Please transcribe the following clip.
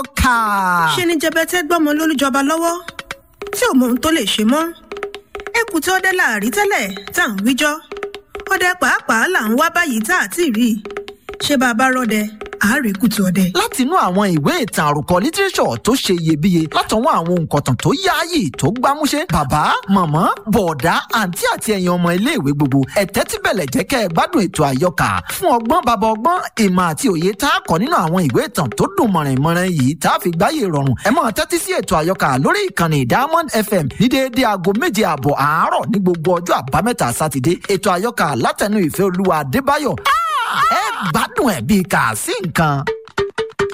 kà. ṣe ni jẹbẹtẹ gbọmọ lólùjọba lọ́wọ́ tí ò mọ ohun tó lè ṣe mọ́ ẹkù tí ọdẹ láàrí tẹ́lẹ̀ tá à ń wíjọ́ ọdẹ pàápàá là ń wá báyìí tá à ti rí i ṣé bá a bá rọdẹ àárẹ̀ kùtù ọdẹ. látinú àwọn ìwé ìtàn àròkọ lítírẹ́sọ̀ tó ṣe iyebíye látọwọ́ àwọn òǹkọ̀tàn tó yáàyè tó gbámúṣé bàbá màmá bọ̀ọ̀dá àǹtí àti ẹ̀yin ọmọ iléèwé gbogbo ẹ̀tẹ́ tí bẹ̀lẹ̀ jẹ́ kẹ́ ẹ gbádùn ètò àyọkà fún ọgbọ́n bàbá ọgbọ́n ìmọ̀ àti òye tá a kọ́ nínú àwọn ìwé ìtàn tó dùn mọ̀rìnmọ̀rìn yìí tá a fi gbáyé rọrùn ẹ máa tẹ́tí sí ètò àyọkà lórí ìkànnì diamond fm ní déédéé aago méje àbọ̀ àárọ̀ ní gbogbo ọjọ́ àbámẹ́ta sátidé ètò àyọkà látẹnu ìfẹ́ olúwa adébáyọ̀ ẹ gbádùn ẹ̀ bíi kà sí nǹkan.